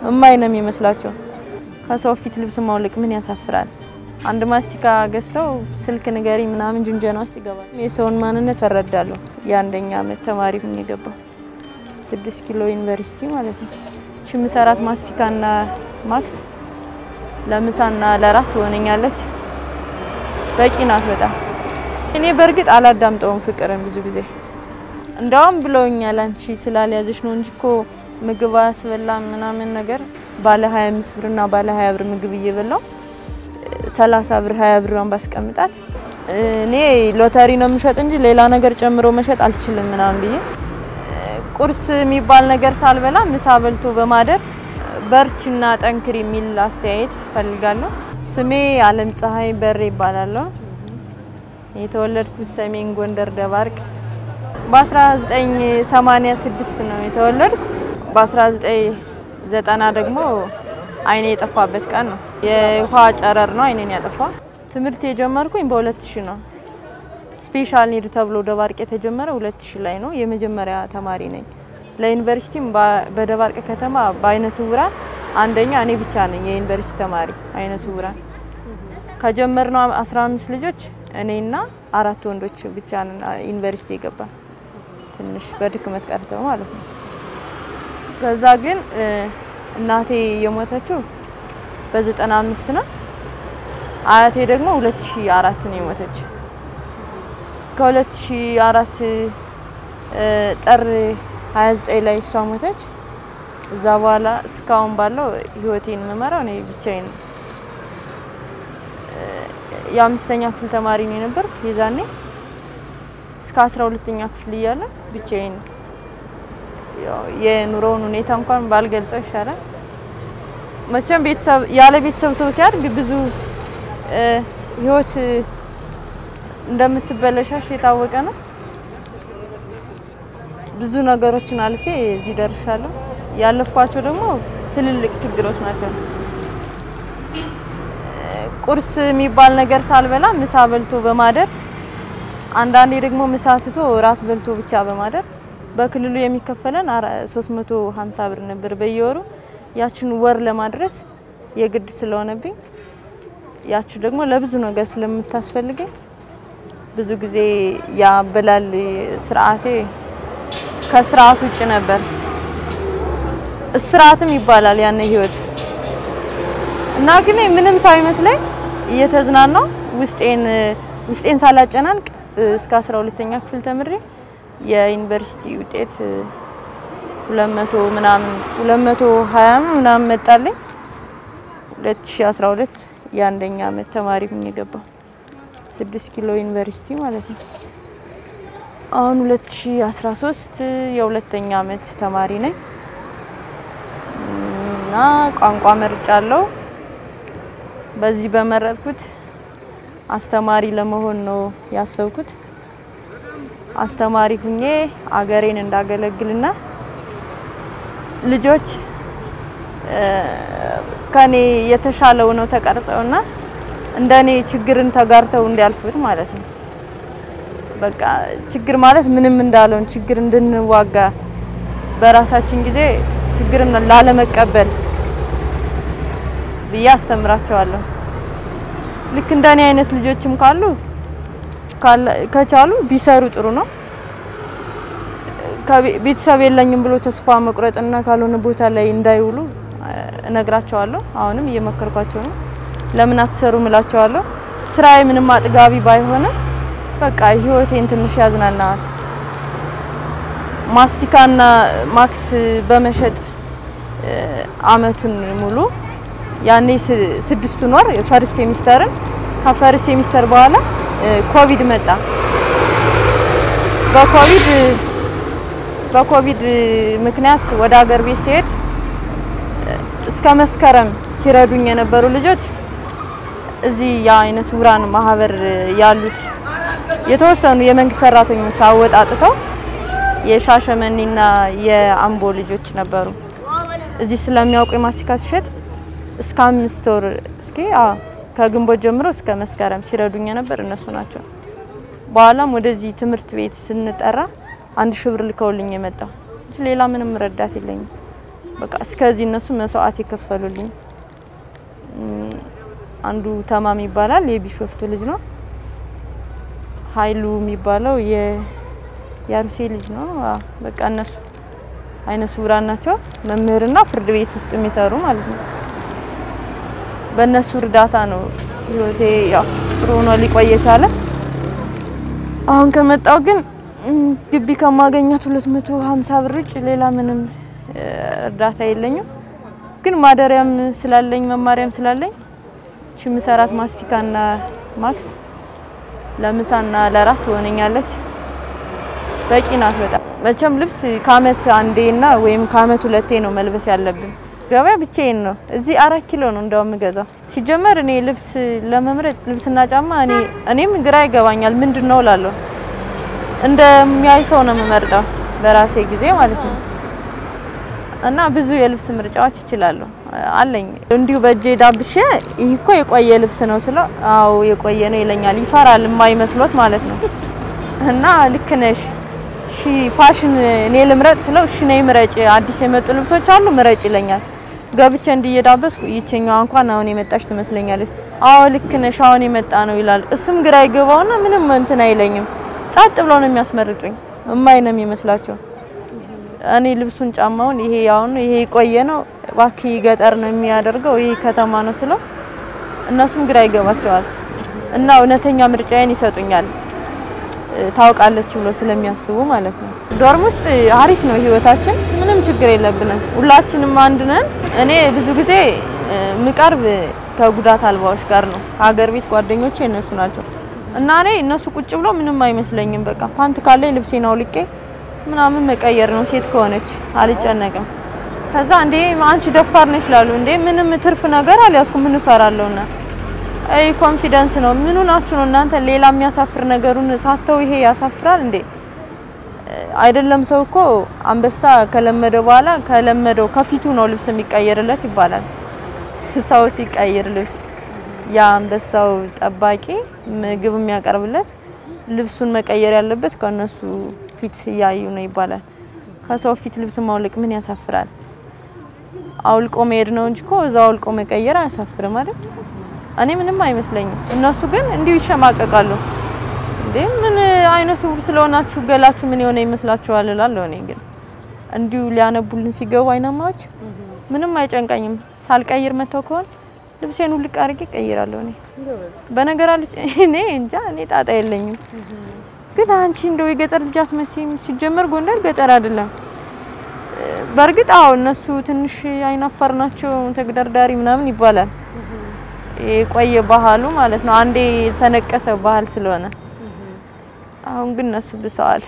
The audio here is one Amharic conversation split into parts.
እማይ ነው የሚመስላቸው። ከሰው ፊት ልብስ ማውለቅ ምን ያሳፍራል? አንድ ማስቲካ ገዝተው ስልክ ንገሪ ምናምን ጅንጀና ውስጥ ይገባል። የሰውን ማንነት እረዳለሁ። የአንደኛ ዓመት ተማሪ ሁኝ የገባው ስድስት ኪሎ ዩኒቨርሲቲ ማለት ነው። እቺ ምሰራት ማስቲካና ማክስ ለምሳና ለራት ትሆነኛለች። በቂ ናት በጣም። እኔ በእርግጥ አላዳምጠውም ፍቅርን ብዙ ጊዜ እንደውም ብለውኛል፣ አንቺ ስላልያዘሽ ነው እንጂ እኮ ምግብ አያስበላም ምናምን ነገር ባለ 25 ብርና ባለ 20 ብር ምግብ እየበላው 30 ብር 20 ብሯን ባስቀምጣት እኔ ሎተሪ ነው የምሸጥ እንጂ ሌላ ነገር ጨምሮ መሸጥ አልችልም ምናምን ብዬ ቁርስ የሚባል ነገር ሳልበላ ምሳ በልቶ በማደር በርችና ጠንክር የሚል አስተያየት ፈልጋለሁ። ስሜ አለም ፀሐይ በሬ ይባላለሁ። የተወለድኩት ሰሜን ጎንደር ደባርቅ በ1986 ነው የተወለድኩ። በ1990 ደግሞ አይኔ የጠፋበት ቀን ነው። የውሃ ጨረር ነው አይኔን ያጠፋ። ትምህርት የጀመርኩኝ በ2000 ነው። ስፔሻል ኒድ ተብሎ ደባርቅ የተጀመረ 2000 ላይ ነው። የመጀመሪያ ተማሪ ነኝ። ለዩኒቨርሲቲም በደባርቅ ከተማ በአይነ ስውራን አንደኛ እኔ ብቻ ነኝ የዩኒቨርሲቲ ተማሪ አይነ ስውራን። ከጀመርነው 15 ልጆች እኔና አራት ወንዶች ብቻ ነን ዩኒቨርሲቲ የገባን ትንሽ በድክመት ቀርተው ማለት ነው። ከዛ ግን እናቴ የሞተችው በ95 ነው። አያቴ ደግሞ 2004 ነው የሞተች። ከ2004 ጥር 29 ላይ እሷ ሞተች። እዛ በኋላ እስካሁን ባለው ህይወቴን የምመራው እኔ ብቻዬን ነው። የአምስተኛ ክፍል ተማሪ ነው የነበር የዛኔ እስከ አስራ ሁለተኛ ክፍል እያለ ብቻዬን የኑሮውን ሁኔታ እንኳን ባልገልጸው ይሻላል። መቼም ቤተሰብ ያለ ቤተሰብ ሰው ሲያድግ ብዙ ህይወት እንደምትበለሻሽ የታወቀ ነው። ብዙ ነገሮችን አልፌ እዚህ ደርሻለሁ። ያለፍኳቸው ደግሞ ትልልቅ ችግሮች ናቸው። ቁርስ የሚባል ነገር ሳልበላ ምሳ በልቶ በማደር አንዳንዴ ደግሞ ምሳ ትቶ እራት በልቶ ብቻ በማደር በክልሉ የሚከፈለን 350 ብር ነበር በየወሩ። ያችን ወር ለማድረስ የግድ ስለሆነብኝ ያች ደግሞ ለብዙ ነገር ስለምታስፈልገኝ ብዙ ጊዜ ያበላል ስርዓቴ ከስርዓት ውጭ ነበር። እስራትም ይባላል ያነ ህይወት እና ግን ምንም ሳይመስለኝ እየተዝናናው ውስጤን ውስጤን ሳላጨናንቅ እስከ 12ኛ ክፍል ተምሬ የዩኒቨርሲቲ ውጤት 200 ምናምን 220 ምናምን መጣልኝ። 2012 የአንደኛ ዓመት ተማሪ ሁኝ የገባው 6 ኪሎ ዩኒቨርሲቲ ማለት ነው። አሁን 2013 የሁለተኛ ዓመት ተማሪ ነኝ እና ቋንቋ መርጫለሁ። በዚህ በመረጥኩት አስተማሪ ለመሆን ነው ያሰብኩት። አስተማሪ ሁኜ አገሬን እንዳገለግልና ልጆች ከኔ የተሻለው ነው ተቀርጸውና እንደኔ ችግርን ተጋርተው እንዲያልፉት ማለት ነው። በቃ ችግር ማለት ምንም እንዳለውን ችግር እንድንዋጋ በራሳችን ጊዜ ችግርን ላለመቀበል ብዬ አስተምራቸዋለሁ። ልክ እንደኔ አይነት ልጆችም ካሉ ከቻሉ ቢሰሩ ጥሩ ነው። ቤተሰብ የለኝም ብሎ ተስፋ መቁረጥና ካልሆነ ቦታ ላይ እንዳይውሉ እነግራቸዋለሁ። አሁንም እየመከርኳቸው ነው። ለምን አትሰሩ እላቸዋለሁ። ስራዬ ምንም አጥጋቢ ባይሆንም በቃ ህይወቴን ትንሽ ያዝናናዋል። ማስቲካና ማክስ በመሸጥ አመቱን ሙሉ ያኔ ስድስቱን ወር ፈርስት ሴሚስተርን ከፈርስት ሴሚስተር በኋላ ኮቪድ መጣ። በኮቪድ በኮቪድ ምክንያት ወደ ሀገር ቤት ሲሄድ እስከ መስከረም ሲረዱኝ የነበሩ ልጆች እዚህ የአይነ ስውራን ማህበር ያሉት የተወሰኑ የመንግስት ሰራተኞች አወጣጥተው የሻሸመኔና የአምቦ ልጆች ነበሩ። እዚህ ስለሚያውቁ የማስቲካ ሲሸጥ እስከ አምስት ወር እስኪ ከግንቦት ጀምሮ እስከ መስከረም ሲረዱኝ የነበር እነሱ ናቸው። በኋላም ወደዚህ ትምህርት ቤት ስንጠራ አንድ ሺህ ብር ልከውልኝ የመጣው እንጂ ሌላ ምንም ረዳት የለኝም። በቃ እስከዚህ እነሱ መስዋዕት የከፈሉልኝ አንዱ ተማም ይባላል የቢሾፍቱ ልጅ ነው። ኃይሉ የሚባለው የአሩሴ ልጅ ነው። በቃ እነሱ አይነ ስውራን ናቸው። መምህርና ፍርድ ቤት ውስጥ የሚሰሩ ማለት ነው። በእነሱ እርዳታ ነው ህይወቴ ያው ጥሩ ሆኖ ሊቆይ የቻለ። አሁን ከመጣው ግን ግቢ ከማገኛት 250 ብር ውጭ ሌላ ምንም እርዳታ የለኝም። ግን ማደሪያም ስላለኝ መማሪያም ስላለኝ እቺ ምሰራት ማስቲካና ማክስ ለምሳና ለራት ትሆነኛለች። በቂ ናት በጣም መቼም ልብስ ከአመት አንዴና ወይም ከአመት ሁለቴ ነው መልበስ ያለብን። ገበያ ብቻዬን ነው። እዚህ አራት ኪሎ ነው እንደውም የምገዛው። ሲጀመር እኔ ልብስ ለመምረጥ ልብስና ጫማ እኔ እኔም ግራ ይገባኛል። ምንድን ነው እላለሁ። እንደሚያይ ሰው ነው የምመርጠው በራሴ ጊዜ ማለት ነው። እና ብዙ የልብስ ምርጫዎች እችላለሁ አለኝ። እንዲሁ በእጄ ዳብሼ ይህ እኮ የቆየ ልብስ ነው ስለው አዎ የቆየ ነው ይለኛል። ይፈራል የማይመስሎት ማለት ነው። እና ልክ ነሽ እሺ ፋሽን እኔ ልምረጥ ስለው እሺ ነይ ምረጭ፣ አዲስ የመጡ ልብሶች አሉ ምረጭ ይለኛል። ገብቼ እንዲየዳበስኩ ይችኛዋ እንኳን አሁን የመጣች ትመስለኛለች። አዎ ልክ ነሽ አሁን የመጣ ነው ይላል። እሱም ግራ ይገባውና ምንም እንትን አይለኝም። ጸጥ ብለው ነው የሚያስመርጡኝ። እማይ ነው የሚመስላቸው። እኔ ልብሱን ጫማውን ይሄ ያውን ይሄ የቆየ ነው እባክህ ገጠር ነው የሚያደርገው ይሄ ከተማ ነው ስለው እነሱም ግራ ይገባቸዋል እና እውነተኛ ምርጫዬን ይሰጡኛል ታውቃለች ብሎ ስለሚያስቡ ማለት ነው። ዶርም ውስጥ አሪፍ ነው ህይወታችን፣ ምንም ችግር የለብንም። ሁላችንም አንድ ነን። እኔ ብዙ ጊዜ ምቀርብ ከጉዳት አልባዎች ጋር ነው። ሀገር ቤት ጓደኞቼ እነሱ ናቸው እና እኔ እነሱ ቁጭ ብሎ ምንም አይመስለኝም። በቃ ፓንት ካለ ልብሴን አውልቄ ምናምን መቀየር ነው። ሴት ከሆነች አልጨነቅም። ከዛ እንዴ አንቺ ደፋር ነሽ ይላሉ። እንዴ ምንም ትርፍ ነገር አልያዝኩም ምን እፈራለሁና አይ ኮንፊደንስ ነው። ምኑ ናችሁ ነው እናንተ ሌላ የሚያሳፍር ነገሩን ሳተው ይሄ ያሳፍራል እንዴ? አይደለም ሰው እኮ አንበሳ ከለመደ በኋላ ከለመደው ከፊቱ ነው ልብስ የሚቀየርለት ይባላል። ሰው ሲቀይር ልብስ የአንበሳው ጠባቂ ምግብ የሚያቀርብለት ልብሱን መቀየር ያለበት ከነሱ ፊት እያዩ ነው ይባላል። ከሰው ፊት ልብስ ማውለቅ ምን ያሳፍራል? አውልቆ መሄድ ነው እንጂ እኮ እዛው አውልቆ መቀየር አያሳፍርም አይደል? እኔ ምንም አይመስለኝም። እነሱ ግን እንዲሁ ይሸማቀቃሉ። እንዴ ምን አይነ ስውር ስለሆናችሁ ገላችሁ ምን የሆነ ይመስላችኋል እላለሁ። እኔ ግን እንዲሁ ሊያነቡልን ሲገቡ አይናማዎች ምንም አይጨንቀኝም። ሳልቀይር መተው ከሆነ ልብሴን ውልቅ አድርጌ እቀይራለሁ። እኔ በነገራለች እኔ እንጃ እኔ ጣጣ የለኝም። ግን አንቺ እንደው የገጠር ልጅ አትመስይም። ሲጀመር ጎንደር ገጠር አይደለም። በእርግጥ አዎ እነሱ ትንሽ አይናፋር ናቸው፣ ተግደርዳሪ ምናምን ይባላል። የቆየ ባህሉ ማለት ነው። አንዴ የተነቀሰ ባህል ስለሆነ አሁን ግን እነሱ ብሰዋል።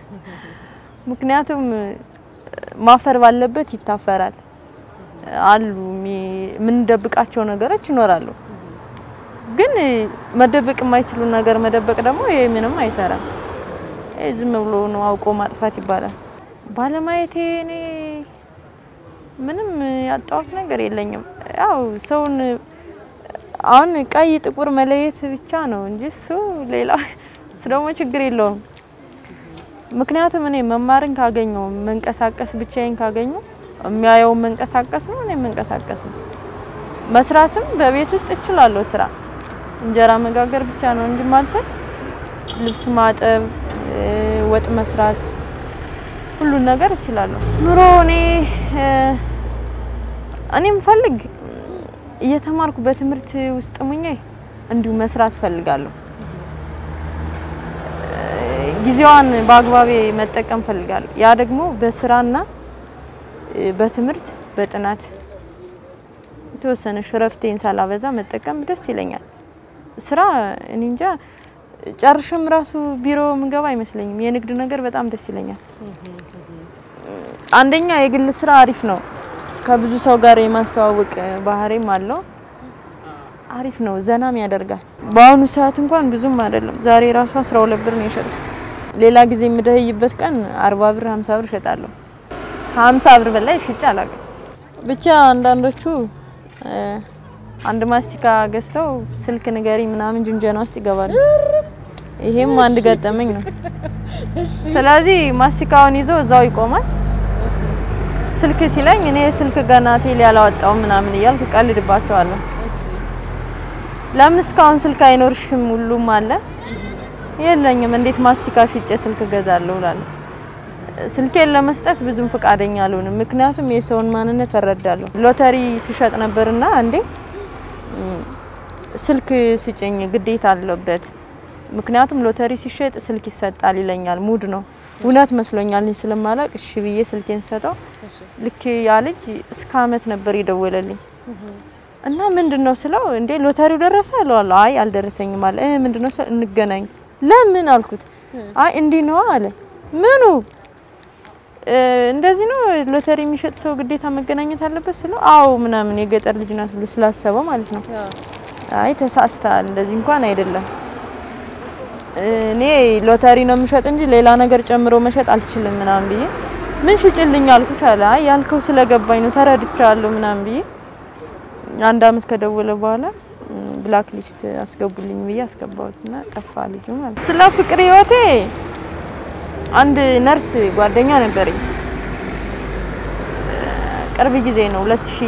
ምክንያቱም ማፈር ባለበት ይታፈራል አሉ የምንደብቃቸው ነገሮች ይኖራሉ። ግን መደበቅ የማይችሉ ነገር መደበቅ ደግሞ ይሄ ምንም አይሰራም። ይሄ ዝም ብሎ ነው አውቆ ማጥፋት ይባላል። ባለማየቴ እኔ ምንም ያጣሁት ነገር የለኝም። ያው ሰውን አሁን ቀይ ጥቁር መለየት ብቻ ነው እንጂ እሱ ሌላ እሱ ደግሞ ችግር የለውም። ምክንያቱም እኔ መማርን ካገኘው መንቀሳቀስ ብቻዬን ካገኘው የሚያየው መንቀሳቀስ ነው፣ እኔ መንቀሳቀስ ነው። መስራትም በቤት ውስጥ እችላለሁ። ስራ እንጀራ መጋገር ብቻ ነው እንጂ ማልችል ልብስ ማጠብ፣ ወጥ መስራት፣ ሁሉን ነገር እችላለሁ። ኑሮ እኔ እኔ ምፈልግ እየተማርኩ በትምህርት ውስጥ ሙኜ እንዲሁ መስራት ፈልጋለሁ። ጊዜዋን በአግባቤ መጠቀም ፈልጋለሁ። ያ ደግሞ በስራና በትምህርት በጥናት የተወሰነ ሽረፍቴን ሳላበዛ መጠቀም ደስ ይለኛል። ስራ እኔ እንጃ ጨርሽም ራሱ ቢሮ ምገባ አይመስለኝም። የንግድ ነገር በጣም ደስ ይለኛል። አንደኛ የግል ስራ አሪፍ ነው። ከብዙ ሰው ጋር የማስተዋወቅ ባህሪም አለው። አሪፍ ነው፣ ዘናም ያደርጋል። በአሁኑ ሰዓት እንኳን ብዙም አይደለም። ዛሬ ራሱ 12 ብር ነው የሸጥኩት። ሌላ ጊዜ የምደህይበት ቀን 40 ብር 50 ብር እሸጣለሁ። ከ50 ብር በላይ ሽጬ አላውቅም። ብቻ አንዳንዶቹ አንድ ማስቲካ ገዝተው ስልክ ንገሪ ምናምን ጅንጀና ውስጥ ይገባሉ። ይሄም አንድ ገጠመኝ ነው። ስለዚህ ማስቲካውን ይዞ እዛው ይቆማል። ስልክ ሲለኝ እኔ ስልክ ገና ቴሌ አላወጣውም ምናምን እያልኩ ቀልድባቸዋለሁ። ለምን እስካሁን ስልክ አይኖርሽም? ሁሉም አለ። የለኝም። እንዴት ማስቲካ ሽጬ ስልክ እገዛለሁ እላለሁ። ስልኬን ለመስጠት ብዙም ፈቃደኛ አልሆንም። ምክንያቱም የሰውን ማንነት እረዳለሁ። ሎተሪ ሲሸጥ ነበርና አንዴ ስልክ ስጭኝ ግዴታ አለበት። ምክንያቱም ሎተሪ ሲሸጥ ስልክ ይሰጣል ይለኛል። ሙድ ነው እውነት መስሎኛል። እኔ ስለማላቅ እሺ ብዬ ስልኬን ሰጠው። ልክ ያ ልጅ እስከ አመት ነበር የደወለልኝ እና ምንድን ነው ስለው እንዴ ሎተሪው ደረሰ እለዋለሁ። አይ አልደረሰኝም አለ። እ ምንድን ነው ስለው እንገናኝ። ለምን አልኩት። አይ እንዲህ ነው አለ። ምኑ እንደዚህ ነው ሎተሪ የሚሸጥ ሰው ግዴታ መገናኘት አለበት ስለው አዎ ምናምን የገጠር ልጅ ናት ብሎ ስላሰበው ማለት ነው። አይ ተሳስተሃል፣ እንደዚህ እንኳን አይደለም። እኔ ሎተሪ ነው የምሸጥ እንጂ ሌላ ነገር ጨምሮ መሸጥ አልችልም ምናምን ብዬ ምን ሽጭልኝ አልኩሽ አለ። አይ ያልከው ስለገባኝ ነው ተረድቻለሁ ምናምን ብዬ አንድ አመት ከደወለ በኋላ ብላክ ሊስት አስገቡልኝ ብዬ አስገባሁትና ጠፋ ልጁ ማለት። ስለ ፍቅር ህይወቴ አንድ ነርስ ጓደኛ ነበረኝ። ቅርብ ጊዜ ነው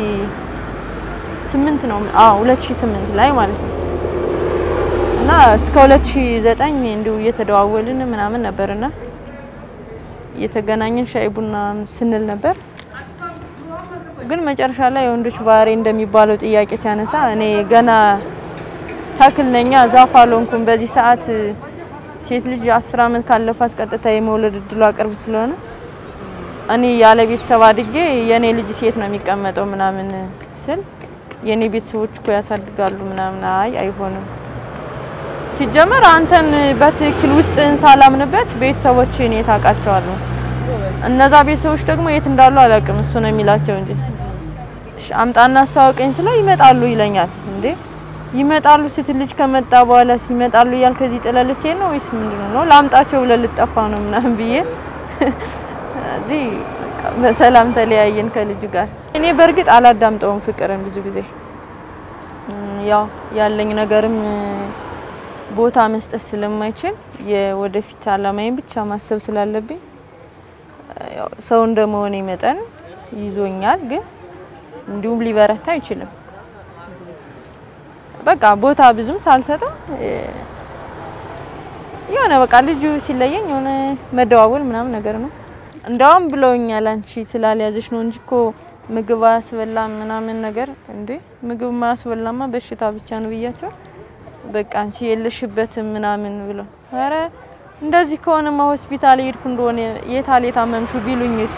2008 ነው አዎ 2008 ላይ ማለት ነው። እና እስከ 2009 እንዲሁ እየተደዋወልን ምናምን ነበርና እየተገናኘን ሻይ ቡና ስንል ነበር። ግን መጨረሻ ላይ የወንዶች ባህሪ እንደሚባለው ጥያቄ ሲያነሳ እኔ ገና ተክል ነኛ ዛፍ አልሆንኩም። በዚህ ሰዓት ሴት ልጅ አስር አመት ካለፋት ቀጥታ የመውለድ እድሏ ቅርብ ስለሆነ እኔ ያለ ቤተሰብ አድጌ የኔ ልጅ ሴት ነው የሚቀመጠው ምናምን ስል የኔ ቤተሰቦች እኮ ያሳድጋሉ ምናምን። አይ አይሆንም። ሲጀመር አንተን በትክክል ውስጥ ሳላምንበት ቤተሰቦች እኔ ታውቃቸዋለሁ። እነዛ ቤተሰቦች ደግሞ የት እንዳሉ አላውቅም። እሱ ነው የሚላቸው እንጂ አምጣና አስተዋወቀኝ ስለው ይመጣሉ ይለኛል። እንዴ ይመጣሉ ስትል ልጅ ከመጣ በኋላ ሲመጣሉ እያል ከዚህ ጥለህ ልትሄድ ነው ወይስ ምንድን ነው? ላምጣቸው ብለህ ልጠፋ ነው ምናምን ብዬ እዚህ በሰላም ተለያየን ከልጁ ጋር። እኔ በእርግጥ አላዳምጠውም ፍቅርን ብዙ ጊዜ ያው ያለኝ ነገርም ቦታ መስጠት ስለማይችል የወደፊት አላማዬን ብቻ ማሰብ ስላለብኝ ያው ሰው እንደመሆኔ መጠን ይዞኛል፣ ግን እንዲሁም ሊበረታ አይችልም። በቃ ቦታ ብዙም ሳልሰጠው የሆነ በቃ ልጁ ሲለየኝ የሆነ መደዋወል ምናምን ነገር ነው። እንደውም ብለውኛል አንቺ ስላልያዘሽ ነው እንጂ እኮ ምግብ አያስበላም ምናምን ነገር። እንዴ ምግብ ማያስበላማ በሽታ ብቻ ነው ብያቸው፣ በቃ አንቺ የለሽበትም ምናምን ብለው፣ ኧረ እንደዚህ ከሆነማ ሆስፒታል ሄድኩ እንደሆነ የታል የታመምሹ ቢሉኝስ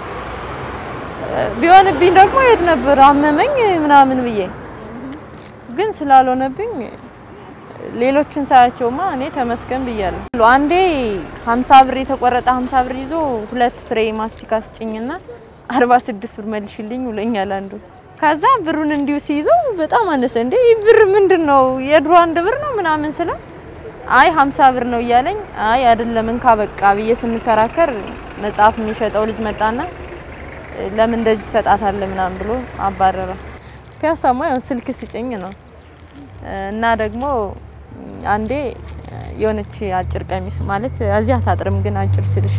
ቢሆንብኝ ደግሞ ሄድ ነበር አመመኝ ምናምን ብዬ ግን ስላልሆነብኝ ሌሎችን ሳያቸውማ እኔ ተመስገን ብያለሁ። አንዴ 50 ብር የተቆረጠ 50 ብር ይዞ ሁለት ፍሬ ማስቲካ ስጭኝና 46 ብር መልሽልኝ ብሎኛል አንዱ። ከዛ ብሩን እንዲሁ ሲይዘው በጣም አነሰ። እንዴ ይህ ብር ምንድን ነው የድሮ አንድ ብር ነው ምናምን ስለው አይ 50 ብር ነው እያለኝ አይ አይደለም እንካ በቃ ብዬ ስንከራከር መጽሐፍ የሚሸጠው ልጅ መጣና ለምን እንደዚህ ሰጣታለ ምናምን ብሎ አባረረ። ፒያሳማ ያው ስልክ ስጭኝ ነው እና ደግሞ አንዴ የሆነች አጭር ቀሚስ ማለት እዚህ አታጥርም ግን አጭር ስልሽ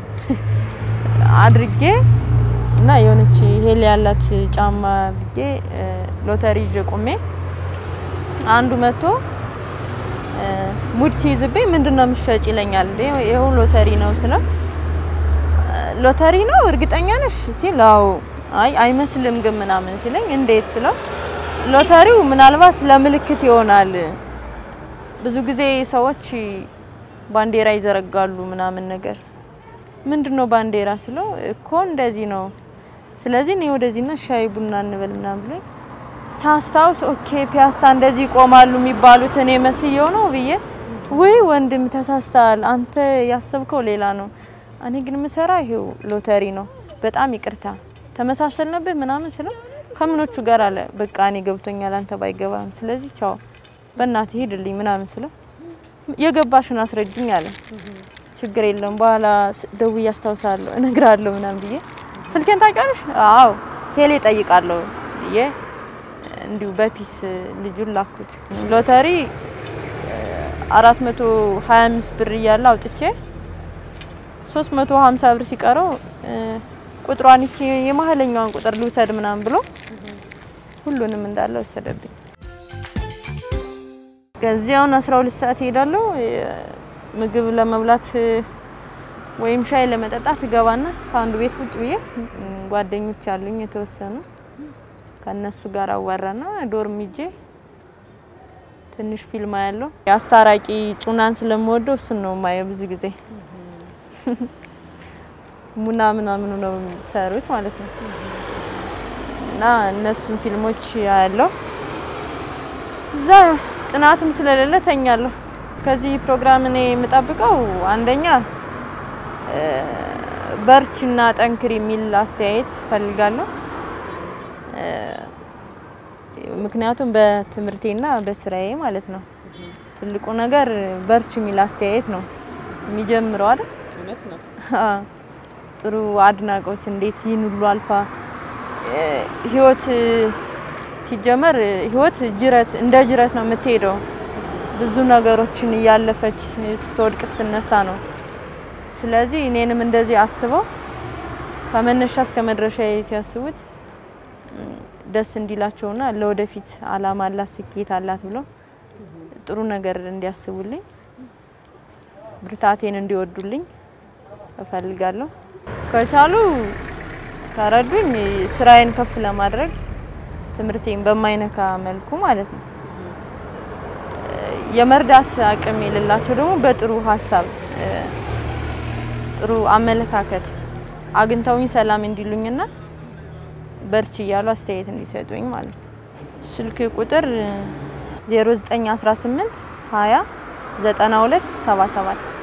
አድርጌ እና የሆነች ሄል ያላት ጫማ አድርጌ ሎተሪ ይዤ ቆሜ አንዱ መጥቶ ሙድ ሲይዝብኝ ምንድን ነው የምትሸጭ ይለኛል። ይኸው ሎተሪ ነው ስለው ሎተሪ ነው እርግጠኛ ነሽ ሲል አዎ አይ አይመስልም ግን ምናምን ሲለኝ እንዴት ስለው ሎተሪው ምናልባት ለምልክት ይሆናል። ብዙ ጊዜ ሰዎች ባንዲራ ይዘረጋሉ ምናምን ነገር ምንድን ነው ባንዲራ ስለው እኮ እንደዚህ ነው። ስለዚህ እኔ ወደዚህና ሻይ ቡና እንበል ምናምን ብሎኝ ሳስታውስ ኦኬ ፒያሳ እንደዚህ ይቆማሉ የሚባሉት እኔ መስየው ነው ብዬ ወይ ወንድም ተሳስተሃል፣ አንተ ያሰብከው ሌላ ነው። እኔ ግን ምሰራ ይሄው ሎተሪ ነው። በጣም ይቅርታ ተመሳሰልነብህ ምናምን ስለው ከምኖቹ ጋር አለ በቃ እኔ ገብቶኛል፣ አንተ ባይገባም፣ ስለዚህ ቻው በእናትህ ሂድልኝ ምናምን ስለው የገባሽን አስረጅኝ አለ። ችግር የለም በኋላ ደውዬ አስታውሳለሁ እነግራለሁ ምናምን ብዬ ስልኬን ታውቂያለሽ? አዎ ቴሌ ጠይቃለሁ ብዬ እንዲሁ በፒስ ልጁን ላኩት። ሎተሪ 425 ብር እያለ አውጥቼ 350 ብር ሲቀረው ቁጥሯን ይቺ የመሀለኛዋን ቁጥር ልውሰድ ምናምን ብሎ ሁሉንም እንዳለ ወሰደብኝ። ከዚያውን 12 ሰዓት እሄዳለሁ ምግብ ለመብላት ወይም ሻይ ለመጠጣት እገባና ከአንዱ ቤት ቁጭ ብዬ ጓደኞች አሉኝ የተወሰኑ ከነሱ ጋር አዋራና ዶርም ሂጄ ትንሽ ፊልም ያለው የአስታራቂ ጩናን ስለምወደው እሱን ነው ማየው ብዙ ጊዜ ሙና ምናምኑ ነው የሚሰሩት ማለት ነው። እና እነሱን ፊልሞች ያለው እዛ ጥናትም ስለሌለ ተኛለሁ። ከዚህ ፕሮግራም እኔ የምጠብቀው አንደኛ በርችና ጠንክር የሚል አስተያየት ፈልጋለሁ። ምክንያቱም በትምህርቴና በስራዬ ማለት ነው ትልቁ ነገር በርች የሚል አስተያየት ነው የሚጀምረው አይደል? እውነት ነው። ጥሩ አድናቆት እንዴት ይህን ሁሉ አልፋ ህይወት ሲጀመር ህይወት ጅረት እንደ ጅረት ነው የምትሄደው። ብዙ ነገሮችን እያለፈች ስትወድቅ ስትነሳ ነው። ስለዚህ እኔንም እንደዚህ አስበው ከመነሻ እስከ መድረሻ ሲያስቡት ደስ እንዲላቸውና ለወደፊት አላማ አላት ስኬት አላት ብለው ጥሩ ነገር እንዲያስቡልኝ ብርታቴን እንዲወዱልኝ እፈልጋለሁ። ከቻሉ ከረዱኝ ስራዬን ከፍ ለማድረግ ትምህርቴን በማይነካ መልኩ ማለት ነው። የመርዳት አቅም የሌላቸው ደግሞ በጥሩ ሀሳብ ጥሩ አመለካከት አግኝተውኝ ሰላም እንዲሉኝና በርች እያሉ አስተያየት እንዲሰጡኝ ማለት ነው። ስልክ ቁጥር 0918 20 92 77